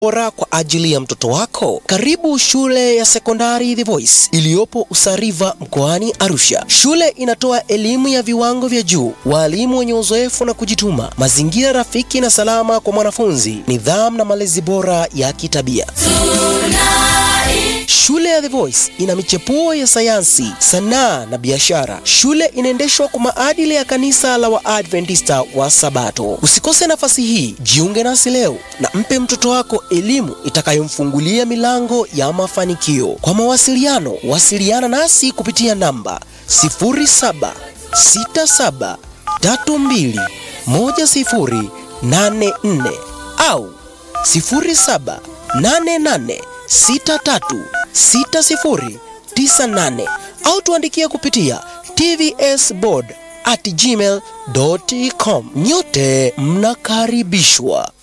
bora kwa ajili ya mtoto wako? Karibu shule ya sekondari The Voice iliyopo Usariva mkoani Arusha. Shule inatoa elimu ya viwango vya juu, walimu wenye uzoefu na kujituma, mazingira rafiki na salama kwa mwanafunzi, nidhamu na malezi bora ya kitabia. Shule ya The Voice ina michepuo ya sayansi, sanaa na biashara. Shule inaendeshwa kwa maadili ya kanisa la Waadventista wa Sabato. Usikose nafasi hii, jiunge nasi leo na mpe mtoto wako elimu itakayomfungulia milango ya mafanikio. Kwa mawasiliano, wasiliana nasi kupitia namba 0767321084 au 0788636098 au tuandikia kupitia tvsboard at gmail.com. Nyote mnakaribishwa.